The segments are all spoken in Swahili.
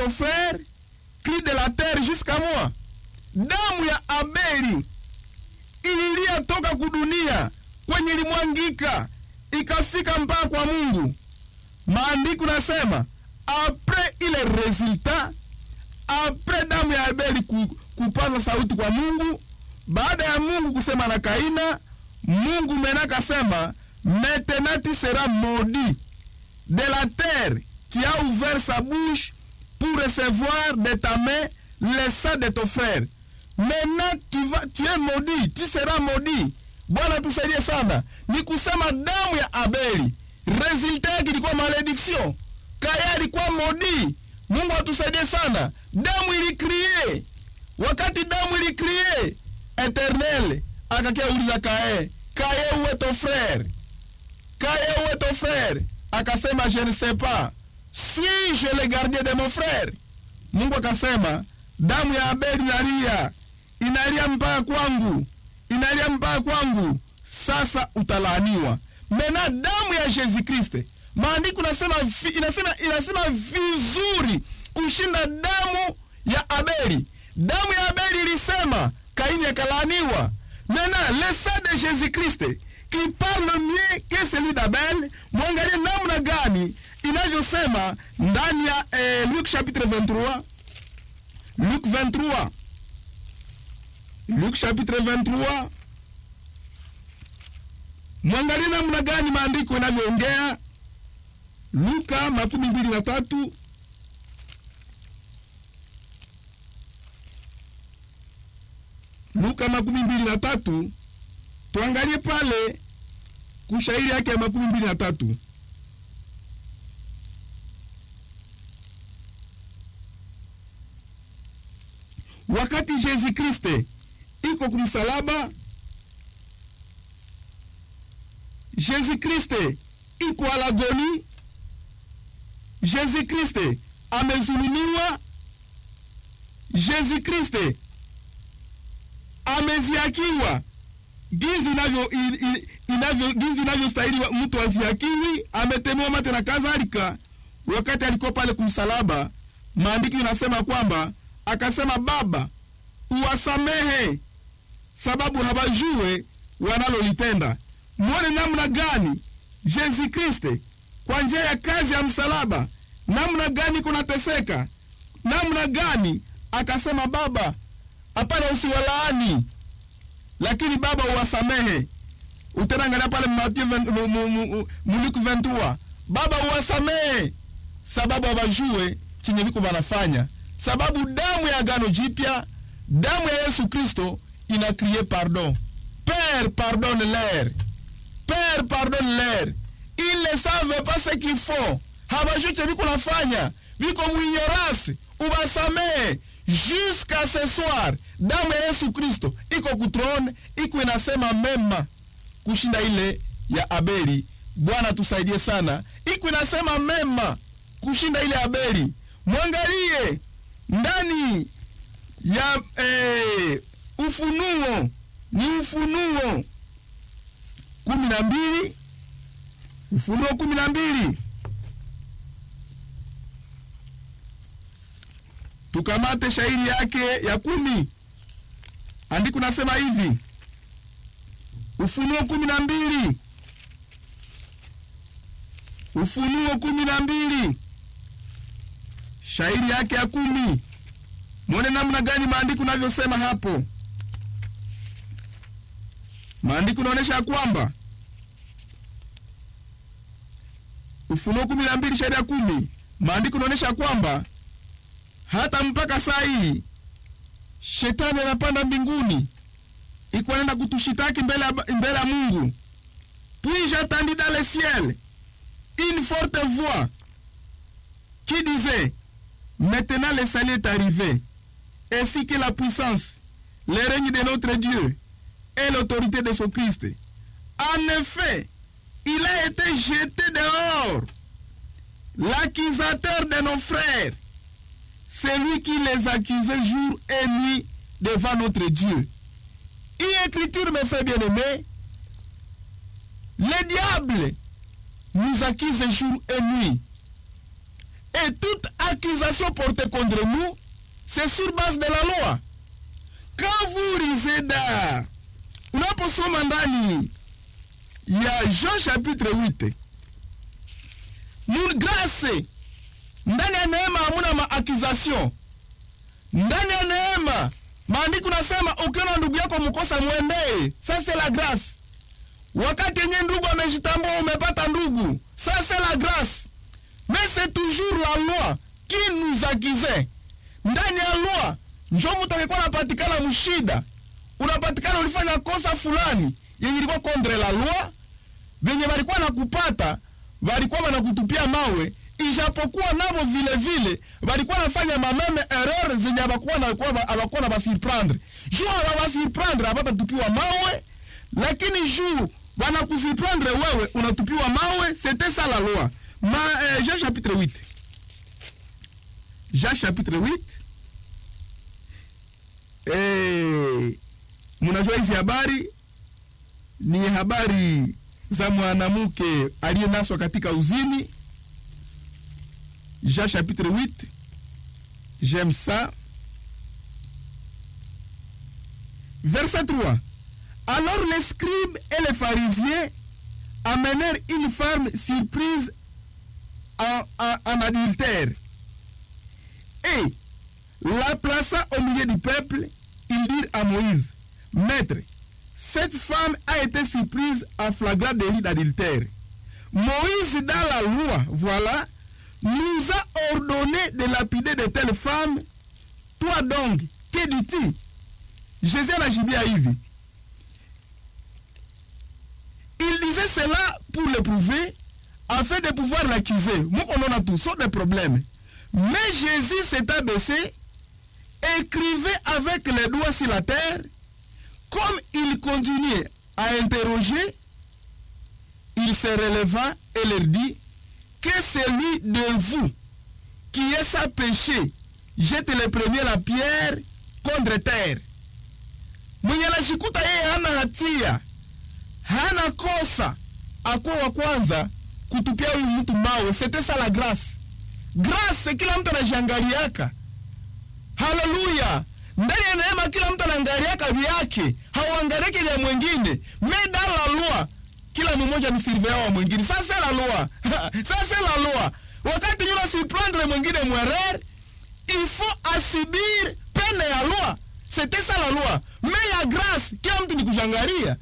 ton frère crie de la terre jusqu'à moi damu ya abeli ililia toka kudunia kwenye ilimwangika ikafika mpaka kwa mungu maandiko nasema apres ile resultat apres damu ya abeli ku, kupaza sauti kwa mungu baada ya mungu kusema na kaina mungu mena kasema maintenant tu seras maudit de la terre qui a ouvert sa bouche pour recevoir de ta main le sang de ton frère maintenant tu, vas, tu es maudit tu seras maudit bwana tusaidie sana ni kusema damu ya abeli resulta yake ilikuwa malediction kaya alikuwa modi mungu atusaidie sana damu ilikrie wakati damu ilikrie eternel akakia uliza kae kaye uwe ton frère kaye uwe ton frère akasema je ne sais pas si je le gardien de mon frère mungu akasema damu ya abeli inalia inalia mpaka kwangu inalia mpaka kwangu sasa utalaaniwa mena damu ya yesu kriste maandiko inasema, vi- inasema, inasema vizuri kushinda damu ya abeli damu ya abeli ilisema kaini akalaaniwa mena le sang de jésus christ qui parle mieux que celui d'abel mwangalie namna gani inavyosema ndani ya eh, luke chapitre 23 luke 23 luke chapitre 23 mwangalie namna gani maandiko inavyoongea luka makumi mbili na tatu luka makumi mbili na tatu tuangalie pale kushairi yake ya makumi mbili na tatu wakati yesu kriste iko kumsalaba Jésus Kriste iko alagoni, Jésus Kriste amezulumiwa, Jésus Kriste ameziakiwa ginzi inavyo i- i- inavyo ginzi inavyostahili wa- mtu aziakiwi, ametemewa mate na kadhalika. Wakati alikuwa pale kumsalaba, maandiko inasema kwamba akasema, Baba uwasamehe sababu hawajue wanalolitenda. Mwone namna gani Yesu Kristo kwa njia ya kazi ya msalaba, namna gani kunateseka, namna gani akasema, Baba, hapana, usiwalaani, lakini Baba uwasamehe. Utaangalia pale Mathayo ven- mu- mu- mu- mu- Luke 23, Baba uwasamehe sababu hawajue chenye viko wanafanya, sababu damu ya agano jipya, damu ya Yesu Kristo ina crie pardon. Père, pardonne-leur. Père, pardonne-leur. Ils ne savent pas ce qu'ils font. Hawajui chenye viko nafanya, viko mwinyorasi, uwasamehe jusqu'à ce soir. Damu ya Yesu Kristo iko kutrone, iko inasema mema kushinda ile ya Abeli. Bwana tusaidie sana, iko inasema mema kushinda ile ya Abeli. Mwangalie ndani ya eh, Ufunuo, ni Ufunuo kumi na mbili Ufunuo kumi na mbili tukamate shairi yake ya kumi. Andiko nasema hivi Ufunuo kumi na mbili Ufunuo kumi na mbili shairi yake ya kumi. Mwone namna gani maandiko navyosema hapo. Maandiko naonyesha ya kwamba Ufunuo kumi na mbili shairi ya kumi, maandiko naonyesha kwamba hata mpaka saa hii shetani anapanda mbinguni iko anaenda kutushitaki mbele ya mbele ya Mungu. Puis j'entendis dans le ciel une forte voix qui disait Maintenant le salut est arrivé, ainsi que la puissance, le règne de notre Dieu et l'autorité de son Christ. En effet, il a été jeté dehors, l'accusateur de nos frères, celui qui les accusait jour et nuit devant notre Dieu. Une écriture, mes frères bien-aimés, le diable nous accuse jour et nuit. Et toute accusations portées contre nous, c'est sur base de la loi. Quand vous lisez da unaposoma ndani ya Jean chapitre 8 grâce ndani ya neema hamuna maaccusation. Ndani ya neema maandiko nasema ukiona ndugu yako mkosa mwendee, ça c'est la grâce. Wakati yenye ndugu amejitambua umepata ndugu, ça c'est la grâce. Mais c'est toujours la loi qui nous accusait. Ndani ya loi njo mtu akikuwa anapatikana mshida, unapatikana ulifanya kosa fulani yenye ilikuwa contre la loi, venye walikuwa nakupata walikuwa wanakutupia mawe, ijapokuwa nabo vile vile walikuwa nafanya mameme erreur zenye abakuwa na abakuwa na basurprendre juu ababasirprendre abatatupiwa mawe, lakini juu wanakusurprendre wewe unatupiwa mawe. C'était ça la loi. Ma, euh, Jean chapitre 8 Jean chapitre 8 eh, munajua hizi habari ni habari za mwanamke aliyenaswa katika uzini. Jean chapitre 8 j'aime ça. Verset 3 Alors les scribes et les pharisiens amenèrent une femme surprise en, en, en adultère et la plaça au milieu du peuple. Ils dirent à Moïse, Maître, cette femme a été surprise en flagrant délit d'adultère. Moïse, dans la loi, voilà, nous a ordonné de lapider de telles femmes. Toi donc, que dis-tu? Jésus anajibia hivi. Il disait cela pour le prouver, afin de pouvoir l'accuser. Moi, on en a tous sortes de problèmes. Mais Jésus s'est abaissé, écrivait avec les doigts sur la terre, comme il continuait à interroger, il se releva et leur dit que celui de vous qui est sans péché jette le premier la pierre contre terre. Mwenye anajikuta yeye hana hatia, hana kosa, akuwa wa kwanza kutupia huyu mtu mawe. C'était ça la grâce. Grâce kila mtu anajiangaliaka. Haleluya! ndani ya neema kila mtu anaangaliaka vyake, hauangaliake vya mwingine. Mais dans la loi kila mmoja ni surveillant wa mwingine. Ça c'est la loi. Ça c'est la loi. Wakati yule asiprendre mwingine mwerer, il faut asibir pene ya loi. C'était ça la loi. Mais la grâce, kila mtu ni kujangalia.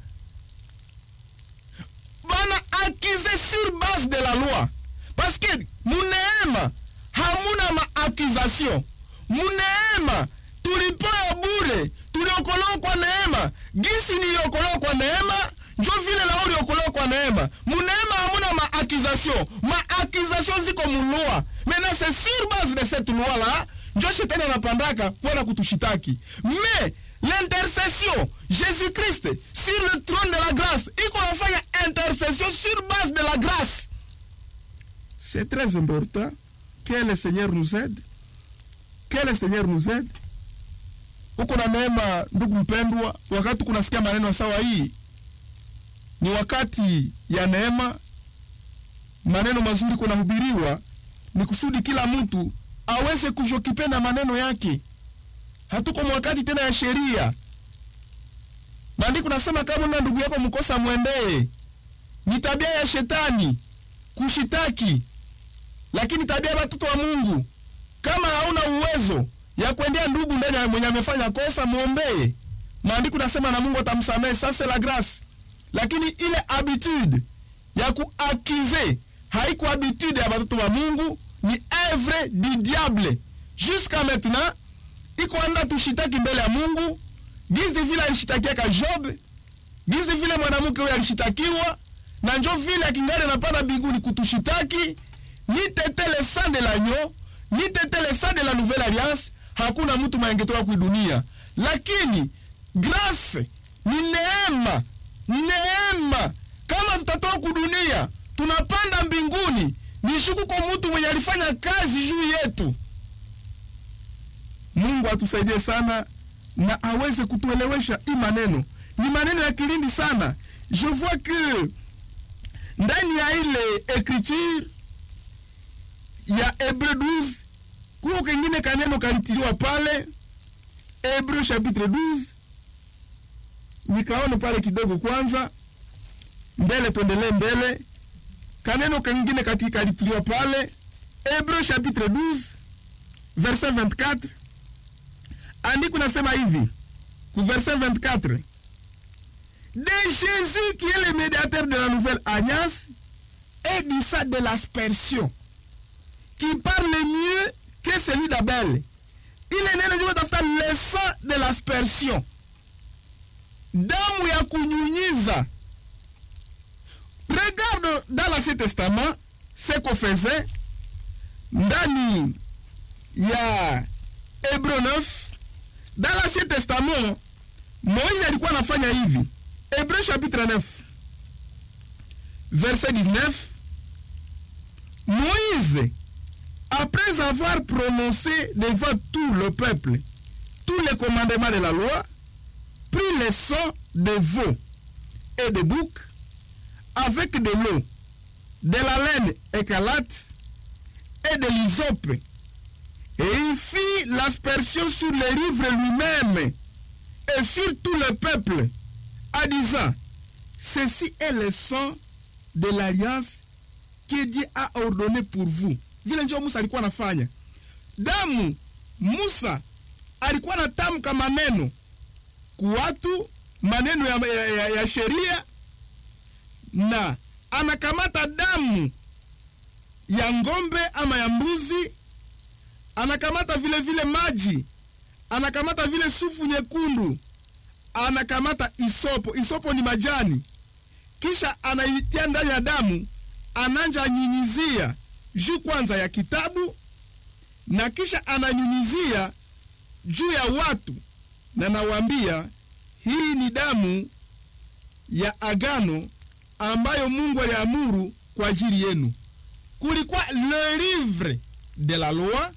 Bana akize sur base de la loi. Parce que muneema hamuna maakization. Muneema tulipewa bure, tuliokolewa kwa neema. Gisi niliokolewa kwa neema, njo vile na uliokolewa kwa neema. Muneema hamuna maakization. Maakization ziko mulua. Maintenant c'est sur base de cette loi là, njo shetani anapandaka kwenda kutushitaki. Mais l'intercession Jésus-Christ sur le trône de la grâce, iko nafanya intercession sur base de la grâce. C'est très important que le Seigneur nous aide, que le Seigneur nous aide. Uko na neema, ndugu mpendwa, wakati kunasikia maneno sawa hii, ni wakati ya neema. Maneno mazuri kunahubiriwa, ni kusudi kila mtu aweze kushokipenda maneno yake. Hatuko mwakati tena ya sheria. Maandiko nasema kama na ndugu yako mkosa mwendee. Ni tabia ya shetani kushitaki, lakini tabia ya watoto wa Mungu, kama hauna uwezo ya kuendea ndugu ndani ya mwenye amefanya kosa, muombee. Maandiko nasema na Mungu atamsamehe. Sasa la grace, lakini ile habitude ya kuakize haiko habitude ya watoto wa Mungu, ni œuvre du diable jusqu'à maintenant iko anda tushitaki mbele ya Mungu gizi vile alishitakiaka Job, gizi vile mwanamke huyo alishitakiwa na njo vile akingari anapanda mbinguni kutushitaki. Ni tete le sang de l'agneau, ni tete le sang de la nouvelle alliance. Hakuna mtu maengetoka kui dunia, lakini grace ni neema, neema. Kama tutatoka kudunia tunapanda mbinguni, ni shuku kwa mtu mwenye alifanya kazi juu yetu. Mungu atusaidie sana na aweze kutuelewesha hii maneno. Ni maneno ya kilindi sana. Je vois que ndani ya ile écriture ya Hebreu 12 kuko kengine kaneno kalitiliwa pale Hebreu chapitre 12 nikaone pale kidogo kwanza mbele tuendelee mbele kaneno kengine kati kalitiliwa pale Hebreu chapitre 12 verset 24 andiko nasema hivi ku verset 24 de Jésus qui est le médiateur de la nouvelle alliance et du sang de l'aspersion qui parle mieux que celui d'Abel. Ile neno juu tafuta le sang de l'aspersion, damu ya kunyunyiza. Regarde dans l'Ancien Testament ce qu'on faisait ndani ya Hébreu 9. Dans l'Ancien Testament Moïse alikuwa anafanya hivi. Hébreu chapitre 9 verset 19 Moïse après avoir prononcé devant tout le peuple tous les commandements de la loi, prit le sang de veau et de bouc avec de l'eau, de la laine écarlate et de l'hysope, et il fit l'aspersion sur le livre lui-même et sur tout le peuple, en disant, ceci est le sang de l'alliance que Dieu a ordonné pour vous. Vile ndio Musa alikuwa anafanya. Damu Musa alikuwa anatamka maneno kuwatu, maneno ya, ya, ya, ya sheria na anakamata damu ya ngombe ama ya mbuzi, anakamata vile vile maji, anakamata vile sufu nyekundu, anakamata isopo. Isopo ni majani, kisha anaitia ndani ya damu, ananja anyunyizia juu kwanza ya kitabu na kisha ananyunyizia juu ya watu, na nawaambia hii ni damu ya agano ambayo Mungu aliamuru kwa ajili yenu. Kulikuwa le livre de la loi,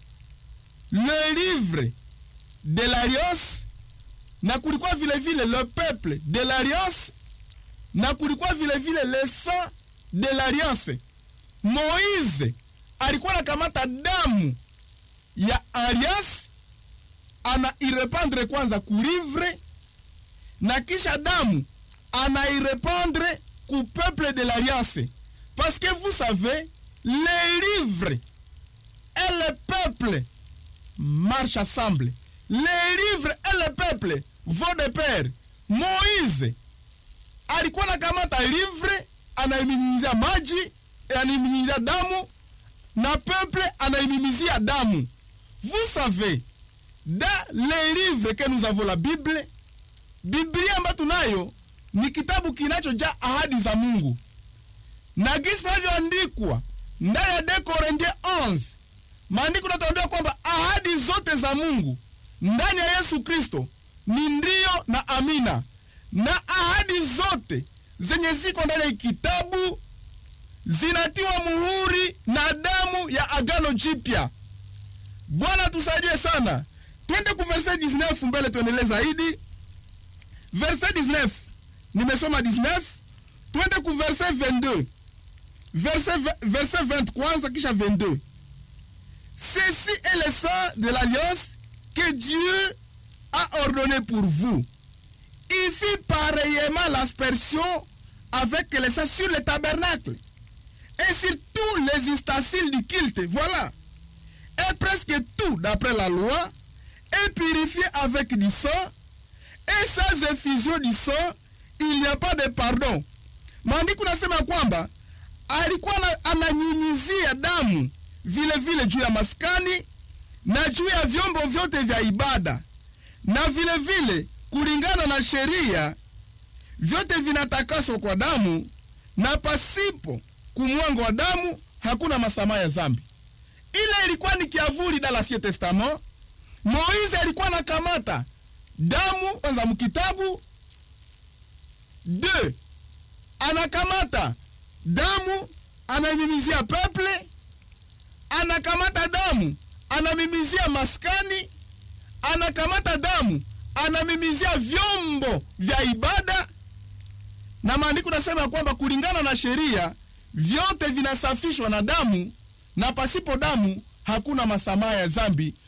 le livre de l'alliance, na kulikuwa vile vile le peuple de l'alliance, na kulikuwa vile vile le sang de l'alliance. Moize alikuwa anakamata damu ya alliance anairepandre kwanza kulivre na kisha damu anairepandre ku peuple de l'alliance parce que vous savez les livres et le peuple marchent ensemble les livres et le peuple vont de pair Moize alikuwa anakamata livre anaiminyizia maji anaiminyizia damu na peuple anaimimizia damu vous savez dans les livres que nous avons la bible biblia ambayo tunayo ni kitabu kinachojaa ahadi za mungu na gisi inavyoandikwa ndani ya de Korinthie 11 maandiko natuambia kwamba ahadi zote za mungu ndani ya yesu kristo ni ndio na amina na ahadi zote zenye ziko ndani ya kitabu zinatiwa muhuri na damu ya agano jipya bwana tusaidie sana twende ku verse 19 mbele tuendelee zaidi verse 19 nimesoma 19 twende ku verse 22 verse, verse 20 kwanza kisha 22 ceci est le sang de l'alliance que Dieu a ordonné pour vous il fit pareillement l'aspersion avec le sang sur le tabernacle et sur tous les ustensiles du culte voilà et presque tout d'après la loi est purifié avec du sang et sans effusion du sang il n'y a pas de pardon maandiko nasema kwamba alikuwa ananyunyizia damu vile vile juu ya maskani na juu ya vyombo vyote vya ibada na vile vile kulingana na sheria vyote vinatakaswa kwa damu na pasipo kumwango wa damu hakuna masamaha ya zambi ile ilikuwa ni kiavuli da l'Ancien Testament. Moize alikuwa anakamata damu kwanza mkitabu de anakamata damu anamimizia peple, anakamata damu anamimizia maskani, anakamata damu anamimizia vyombo vya ibada, na maandiko nasema kwamba kulingana na sheria vyote vinasafishwa na damu na pasipo damu hakuna masamaha ya zambi